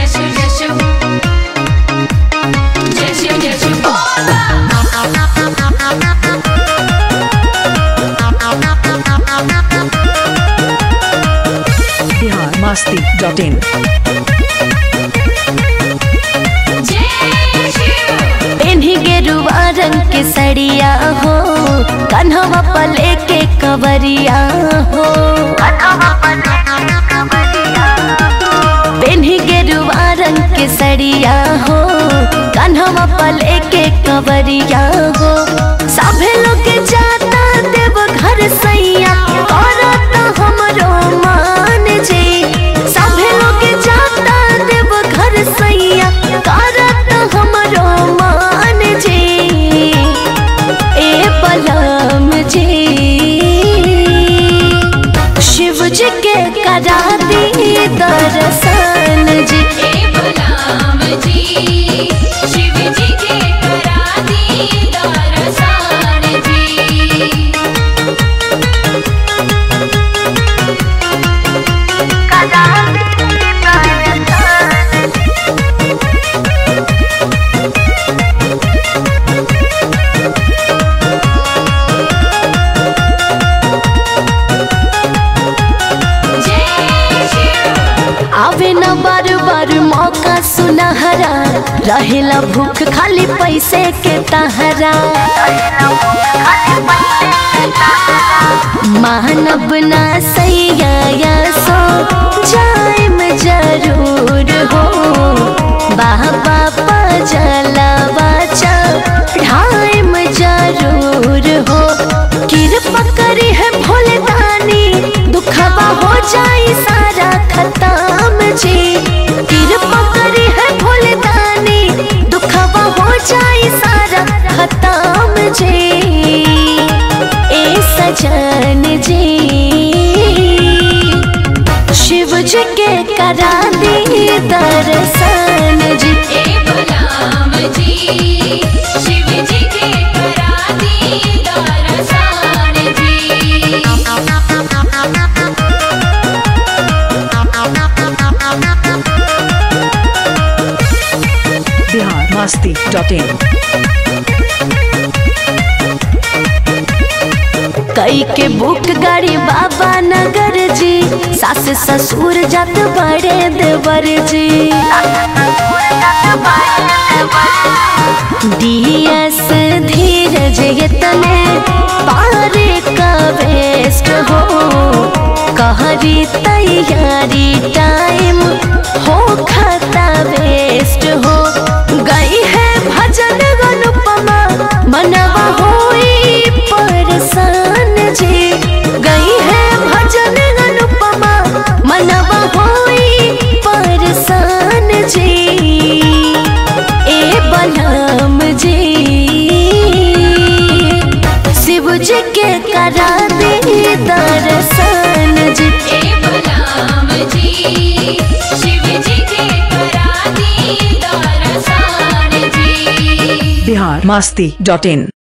जय शिव जय शिव जय शिव जय शिव बोल बिहार मस्ती डॉट इन जय शिव पेन्ही गेरुआ रंग के सड़िया हो कन्हवा पले के कवरिया हो पेन्ही गेरुआ रंग के सड़िया हो कन्हवा पले के कवरिया हो सभे लोग जाता देव घर सैया करत हमरो मान जी सभे लोग जाता देव घर सैया करत हमरो मान जी ए पलम जी शिव जी के करा दी दर्शन जी हे गुलाम जी शिव जी के करा दी दर्शन जी जय शिव आवे न बार बार मौका सुनहरा रहेला भूख खाली पैसे के तहरा मानब ना सैया सो जाइम जरूर हो बाबा पजलवा ढाइम जरूर हो कृपा करी है भोले दानी दुखबा हो जाई सारा खत्म जी कृपा करी है भोले दानी दुखबा हो जाई सारा खत्म जी ए सजन जी शिव जी के करा दी दर्शन जी हे गुलाम जी शिव जी के करा दी दर्शन जी बिहार मस्ती डॉट इन कई के बुक गाड़ी बाबा नगर जी सास ससुर जत बड़े देवर जी डीएस धीरज इतने पारे का वेस्ट हो कहरी तैयारी टाइम हो खाता वेस्ट हो गई है भजन अनुपमा मनवा होई परेशान जी गई है भजन अनुपमा मनवा होई परेशान जी ए बलम जी शिव जी के करा दे दर्शन जी हे गुलाम जी शिव जी के करा दी दर्शन जी बिहार मस्ती डॉट इन